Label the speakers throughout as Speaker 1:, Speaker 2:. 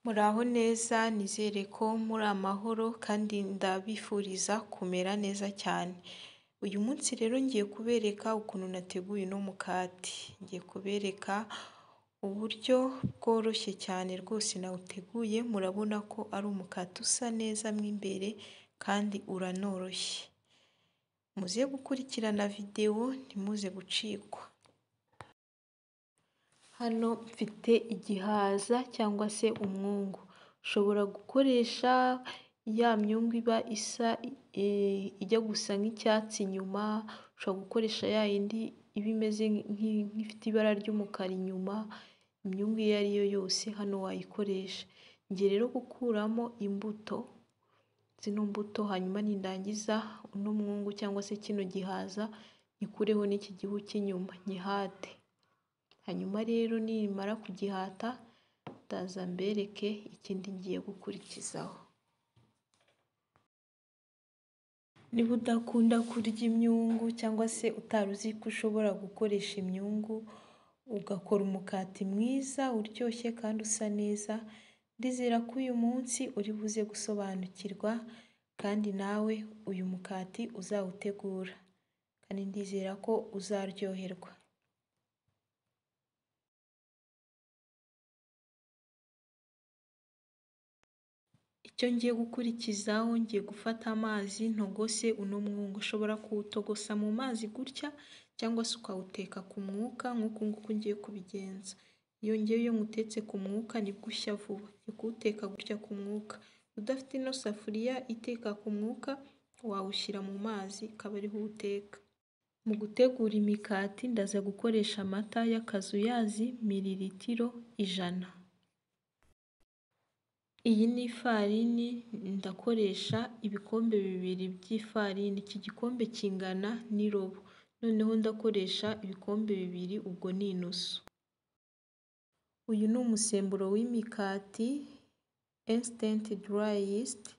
Speaker 1: Muraho neza nizere ko muri amahoro kandi ndabifuriza kumera neza cyane, uyu munsi rero ngiye kubereka ukuntu nateguye uno mukati, ngiye kubereka uburyo bworoshye cyane rwose nawuteguye murabona ko ari umukati usa neza mo imbere kandi uranoroshye, muze gukurikirana videwo ntimuze gucikwa. Hano mfite igihaza cyangwa se umwungu, ushobora gukoresha ya myungu iba isa ijya gusa nk'icyatsi inyuma, ushobora gukoresha ya yindi iba imeze nk'ifite ibara ry'umukara inyuma, imyungu iyo ari yo yose hano wayikoresha, ngiye rero gukuramo imbuto, zino mbuto hanyuma nindangiza uno mwungu cyangwa se kino gihaza nyikureho n'iki gihu cy'inyuma nkihate, hanyuma rero nimara kugihata ndaza mbereke ikindi ngiye gukurikizaho. Niba udakunda kurya imyungu cyangwa se utari uzi ko ushobora gukoresha imyungu ugakora umukati mwiza uryoshye kandi usa neza, ndizera ko uyu munsi uri buze gusobanukirwa kandi nawe uyu mukati uzawutegura kandi ndizera ko uzaryoherwa. Icyo ngiye gukurikizaho ngiye gufata amazi ntogose uno mwungu, ushobora kuwutogosa mu mazi gutya cyangwa se ukawuteka ku mwuka nk'uku nguku ngiye kubigenza, iyo ngewe iyo nywutetse ku mwuka nibwo ushya vuba, ngiye kuwuteka gutya ku mwuka, udafite ino safuriya iteka ku mwuka wawushyira mu mazi ukaba ariho uwuteka. Mu gutegura imikati ndaza gukoresha amata y'akazuyazi miriritiro ijana, iyi ni ifarini ndakoresha ibikombe bibiri by'ifarini, iki gikombe kingana n'irobo, noneho ndakoresha ibikombe bibiri ubwo ni inusu. Uyu ni umusemburo w'imikati insitenti darayi yisiti,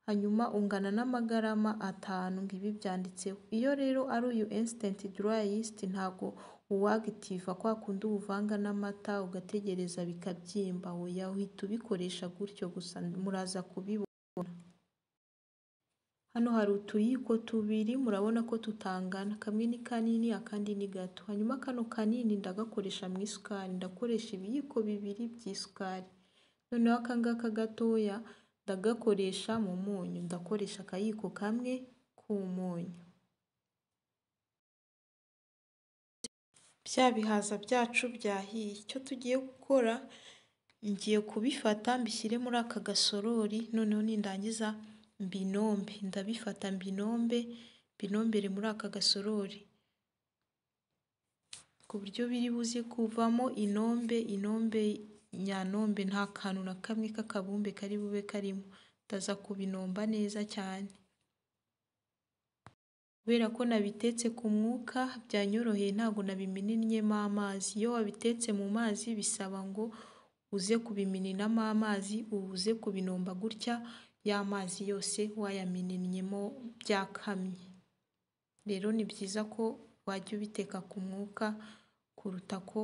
Speaker 1: hanyuma ungana n'amagarama atanu ibi byanditseho, iyo rero ari uyu insitenti darayi yisiti ntabwo uwagitiva kwa kundi uwuvanga n'amata ugategereza bikabyimba, oya uhita ubikoresha gutyo gusa muraza kubibona. Hano hari utuyiko tubiri murabona ko tutangana, kamwe ni kanini akandi ni gato, hanyuma kano kanini ndagakoresha mu isukari, ndakoresha ibiyiko bibiri by'isukari, noneho aka ngaka gatoya ndagakoresha mu munyu, ndakoresha akayiko kamwe k'umunyu. Bya bihaza byacu byahiye, icyo tugiye gukora ngiye kubifata mbishyire muri aka gasorori noneho nindangiza mbinombe, ndabifata mbinombe, mbinombere muri aka gasorori, ku buryo biri buze kuvamo inombe, inombe nyanombe nta kantu na kamwe k'akabumbe kari bube karimo, ndaza kubinomba neza cyane. Kubera ko nabitetse ku mwuka byanyoroheye ntabwo nabimenennyemo amazi, iyo wabitetse mu mazi bisaba ngo uze kubimeninamo amazi, ubu uze kubinomba gutya ya mazi yose wayamenennyenyemo byakamye, rero ni byiza ko wajya ubiteka ku mwuka kuruta ko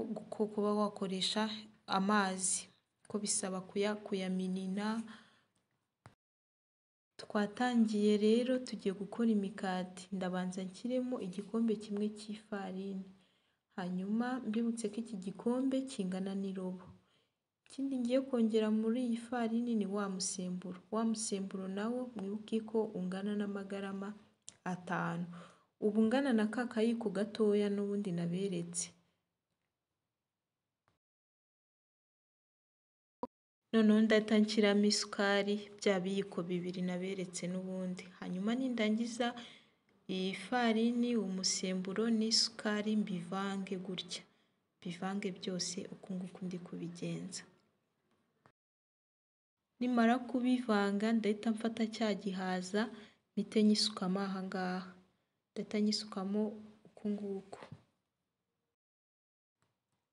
Speaker 1: kuba wakoresha amazi kuko bisaba kuyaminina. Twatangiye rero tugiye gukora imikati, ndabanza nshyiremo igikombe kimwe cy'ifarini, hanyuma mbibutse ko iki gikombe kingana n'irobo, ikindi ngiye kongera muri iyi farini ni wa musemburo, wa musemburo nawo mwibuke ko ungana n'amagarama atanu, uba ungana na ka kayiko gatoya n'ubundi naberetse. Noneho ndahita nshyiramo isukari bya biyiko bibiri naberetse n'ubundi, hanyuma nindangiza iyi farini, umusemburo n'isukari mbivange gutya, mbivange byose uku nguku ndi kubigenza. Nimara kubivanga ndahita mfata cya gihaza mpite nyisukamo aha ngaha, ndahita nyisukamo uku nguku,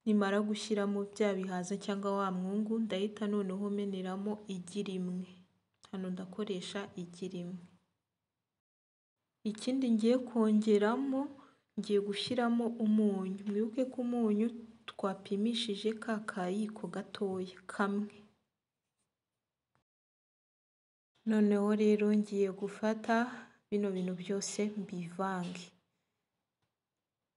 Speaker 1: nimara gushyiramo bya bihaza cyangwa wa mwungu ndahita noneho meneramo igi rimwe, hano ndakoresha igi rimwe. Ikindi ngiye kongeramo ngiye gushyiramo umunyu, mwibuke ko umunyu twapimishije ka kayiko gatoya kamwe. Noneho rero ngiye gufata bino bintu byose mbivange,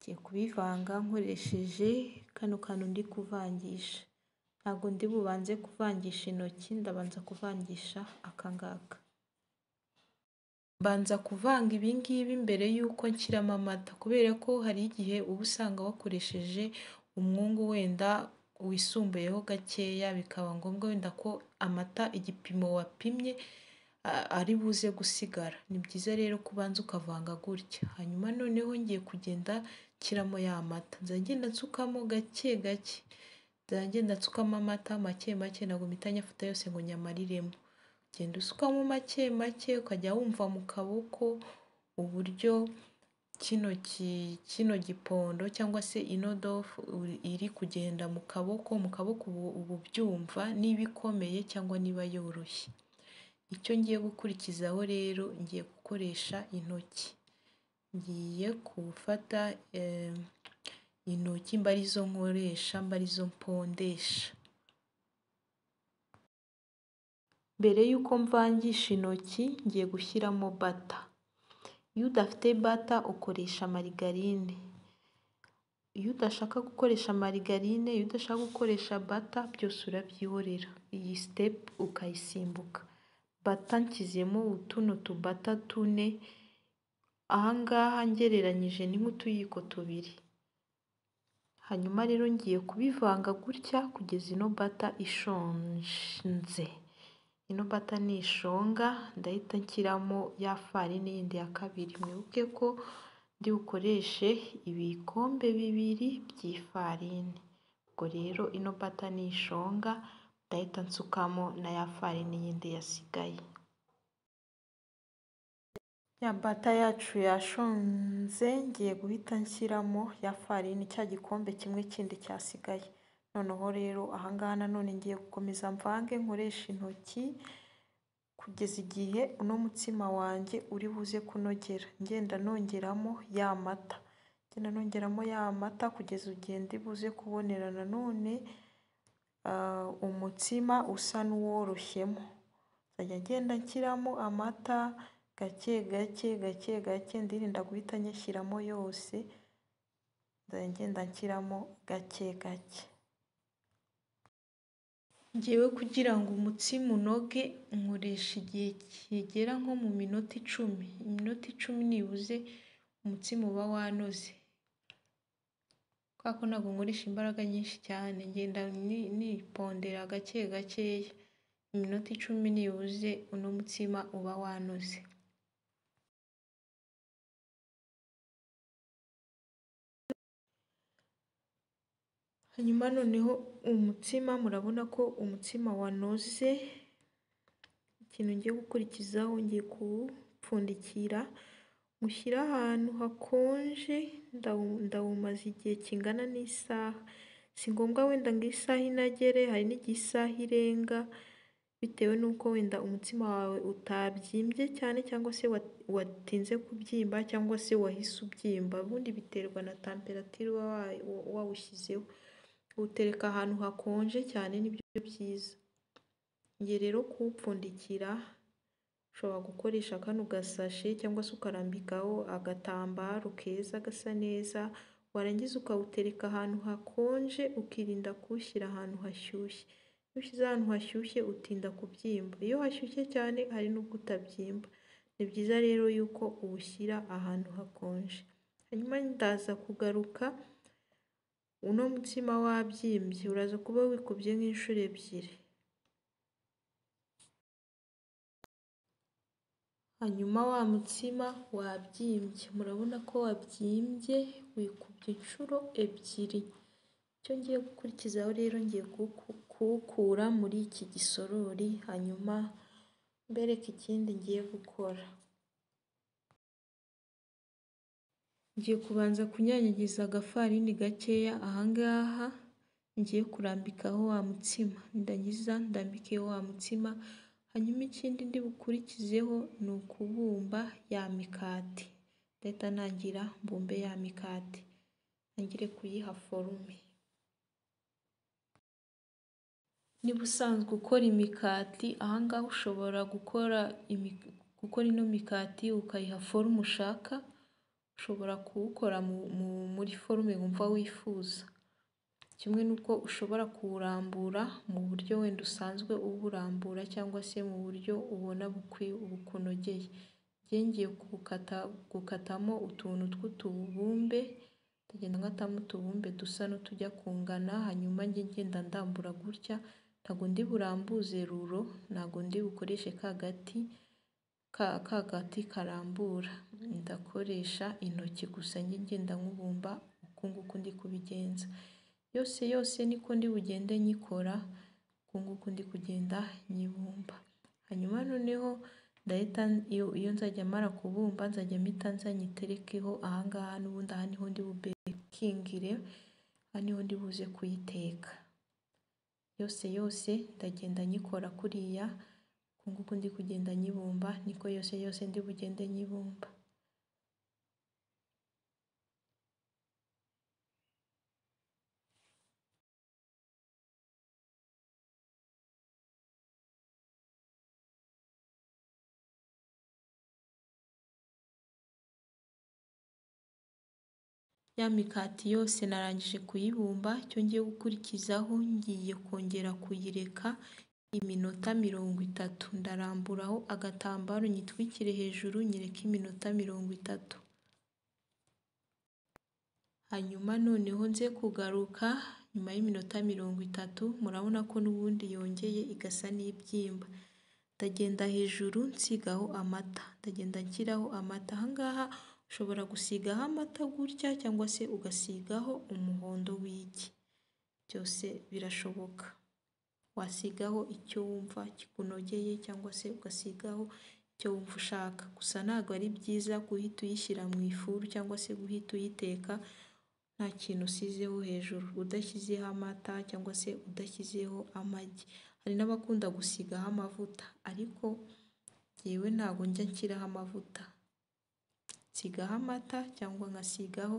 Speaker 1: ngiye kubivanga nkoresheje kano kantu ndi kuvangisha, ntabwo ndi bubanze kuvangisha intoki ndabanza kuvangisha aka ngaka, mbanza kuvanga ibi ngibi mbere y'uko nshyiramo amata kubera ko hari igihe uba usanga wakoresheje umwungu wenda wisumbuyeho gakeya bikaba ngombwa wenda ko amata igipimo wapimye ari buze gusigara, ni byiza rero ko ubanza ukavanga gutya, hanyuma noneho ngiye kugenda nshyiramo ya mata, nzajya ngenda nsukamo gake gake, nzajya ngenda nsukamo amata make make ntabwo mpita nyafata yose ngo nyamariremo, ugenda usukamo make make ukajya wumva mu kaboko uburyo kino gipondo cyangwa se ino dofu iri kugenda mu kaboko, mu kaboko uba ubyumva niba ikomeye cyangwa niba yoroshye, icyo ngiye gukurikizaho rero ngiye gukoresha intoki, ngiye gufata intoki mbe arizo nkoresha, mbe arizo mpondesha, mbere y'uko mvangisha intoki ngiye gushyiramo bata, iyo udafite bata ukoresha marigarine, iyo udashaka gukoresha marigarine, iyo udashaka gukoresha bata byose urabyihorera, iyi sitepu ukayisimbuka, bata nshyizemo tuno tubata tune, aha ngaha ngereranyije ni nk'utuyiko tubiri, hanyuma rero ngiye kubivanga gutya kugeza ino bata ishonze, ino bata nishonga ndahita nshyiramo ya farini yindi ya kabiri, mwibuke ko ndi bukoreshe ibikombe bibiri by'ifarini, ubwo rero ino bata nishonga ndahita nsukamo na ya farini yindi yasigaye, ya bata yacu yashonze ngiye guhita nshyiramo ya farini cya gikombe kimwe kindi cyasigaye, noneho rero aha ngaha nanone ngiye gukomeza mvange nkoresha intoki kugeza igihe uno mutsima wanjye uri buze kunogera, ngenda nongeramo ya mata, ngenda nongeramo ya mata kugeza igihe ndi buze kubonera nanone umutsima usa n'uworoshyemo, nzajya ngenda nshyiramo amata gake gake gake gake ndirinda guhita nyashyiramo yose, nzajya ngenda nshyiramo gake gake, njyewe kugira ngo umutsima unoge nkoresha igihe kigera nko mu minota icumi, iminota icumi nibuze umutsima uba wanoze, kubera ko ntabwo nkoresha imbaraga nyinshi cyane, ngenda nipondera gake gakeya, iminota icumi nibuze uno mutsima uba wanoze. Hanyuma noneho umutsima murabona ko umutsima wanoze, ikintu ngiye gukurikizaho ngiye kuwupfundikira nywushyire ahantu hakonje, ndawumaza igihe kingana n'isaha, si ngombwa wenda ngo isaha inagere, hari n'igihe isaha irenga bitewe n'uko wenda umutsima wawe utabyimbye cyane cyangwa se watinze kubyimba cyangwa se wahise ubyimba, ubundi biterwa na tamperatire uba wawushyizeho, uwutereka ahantu hakonje cyane nibyo byiza, ngiye rero kuwupfundikira, ushobora gukoresha kano gasashe cyangwa se ukarambikaho agatambaro keza gasa neza, warangiza ukawutereka ahantu hakonje, ukirinda kuwushyira ahantu hashyushye, iyo uwushyize ahantu hashyushye utinda kubyimba, iyo hashyushye cyane hari n'ubwo utabyimba, ni byiza rero yuko uwushyira ahantu hakonje, hanyuma ndaza kugaruka, uno mutsima wabyimbye uraza kuba wikubye nk'inshuro ebyiri, hanyuma wa mutsima wabyimbye murabona ko wabyimbye wikubye inshuro ebyiri, icyo ngiye gukurikizaho rero ngiye kuwukura muri iki gisorori, hanyuma mbereke ikindi ngiye gukora, ngiye kubanza kunyanyagiza agafarini gakeya, aha ngaha ngiye kurambikaho wa mutsima, nirangiza ndambike wa mutsima, hanyuma ikindi ndi bukurikizeho ni ukubumba ya mikati, ndahita ntangira mbumbe ya mikati, ntangire kuyiha forume. Niba usanzwe ukora imikati aha ngaha ushobora gukora gukora ino mikati ukayiha forume ushaka, ushobora kuwukora muri forume wumva wifuza, kimwe n'uko ushobora kuwurambura mu buryo wenda usanzwe uwurambura cyangwa se mu buryo ubona bukunogeye, njye ngiye gukatamo utuntu tw'utubumbe, ndagenda nkatamo utubumbe dusa n'utujya kungana, hanyuma njye ngenda ndambura gutya, ntabwo ndi burambuze ruro, ntabwo ndi bukoreshe ka gati ka gati karambura, ndakoresha intoki gusa njye ngenda nkubumba uku nguku ndi kubigenza, yose yose niko ndi bugende nyikora, uku nguku ndi kugenda nyibumba, hanyuma noneho ndahita iyo nzajya mara kubumba nzajya mpita nzajya nyiterekeho, aha ngaha n'ubundi aha niho ndi bubekingire, aha niho ndi buze kuyiteka, yose yose ndagenda nyikora kuriya, uku nguku ndi kugenda nyibumba, niko yose yose ndi bugende nyibumba. Ya mikati yose narangije kuyibumba, icyo ngiye gukurikizaho ngiye kongera kuyireka iminota mirongo itatu, ndaramburaho agatambaro nyitwikire hejuru nyireke iminota mirongo itatu, hanyuma noneho nze kugaruka nyuma y'iminota mirongo itatu, murabona ko n'ubundi yongeye igasa n'ibyimba, ndagenda hejuru nsigaho amata, ndagenda nshyiraho amata, aha ngaha ushobora gusigaho amata gutya cyangwa se ugasigaho umuhondo w'igi, byose birashoboka, wasigaho icyo wumva kikunogeye cyangwa se ugasigaho icyo wumva ushaka, gusa ntabwo ari byiza guhita uyishyira mu ifuru cyangwa se guhita uyiteka nta kintu usizeho hejuru, udashyizeho amata cyangwa se udashyizeho amagi, hari n'abakunda gusigaho amavuta ariko jyewe ntabwo njya nshyiraho amavuta, nsigaho amata cyangwa nkasigaho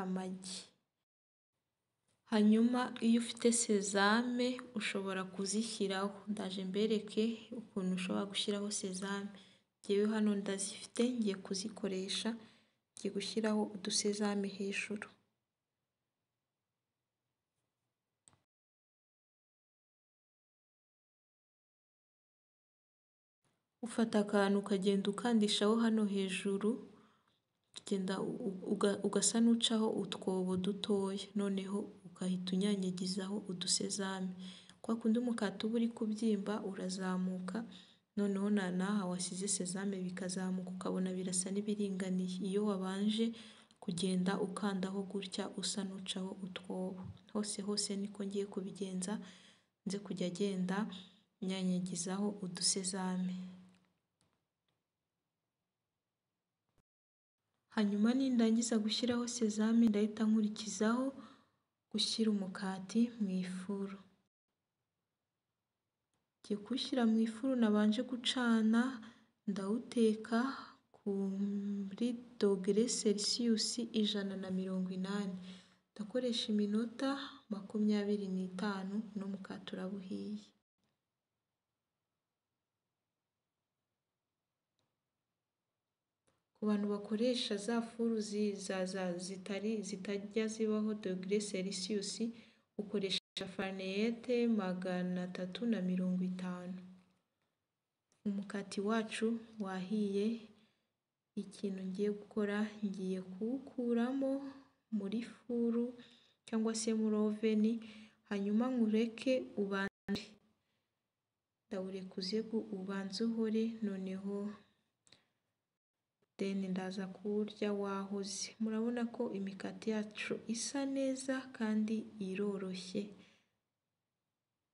Speaker 1: amagi, hanyuma iyo ufite sezame ushobora kuzishyiraho, ndaje mbereke ukuntu ushobora gushyiraho sezame, jyewe hano ndazifite ngiye kuzikoresha, ngiye gushyiraho udusezame hejuru. Ufata akantu ukagenda ukandishaho hano hejuru, ukagenda ugasa n'ucaho utwobo dutoya, noneho ugahita unyanyagizaho udusezame, kwa kundi umukati uba uri kubyimba urazamuka, noneho na n'aha wasize sezame bikazamuka ukabona birasa n'ibiringaniye, iyo wabanje kugenda ukandaho gutya usa n'ucaho utwobo, hose hose niko ngiye kubigenza, nze kujya agenda nyanyagizaho udusezame, hanyuma nindangiza gushyiraho sezame ndahita nkurikizaho gushyira umukati mu ifuru, ngiye kuwushyira mu ifuru nabanje gucana, ndawuteka kuri dogere selisiyusi ijana na mirongo inani, ndakoresha iminota makumyabiri n'itanu n'umukati uraba uhiye. Ku bantu bakoresha za furu zitajya zibaho dogere selisiyusi, ukoresha farenehete magana atatu na mirongo itanu, umukati wacu wahiye, ikintu ngiye gukora ngiye kuwukuramo muri furu cyangwa se muri oveni, hanyuma nywureke ubande, ndawureka uze ubanze uhore, noneho deni ndaza kuwurya wahoze, murabona ko imikati yacu isa neza kandi iroroshye,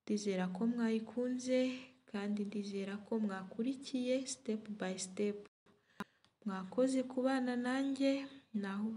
Speaker 1: ndizera ko mwayikunze kandi ndizera ko mwakurikiye sitepu bayi sitepu, mwakoze kubana nanjye naho.